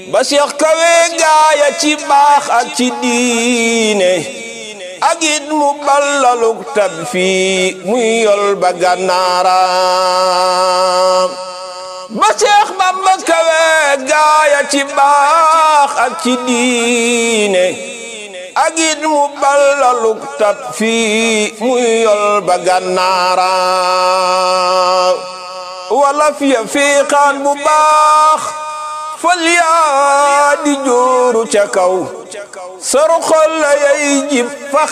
ba seex kawe gaaya ci baax ak ci diine ak it mu ballaluk tab fii muy yol ba gànnaara ba seex bamba kawe gaaya ci baax ak ci diine ak it mu ballaluk tab fii muy yol ba gànnaara wala fiya fiiqaan bu baax fal yaa di jooru ca kaw sor xol la yay jib fa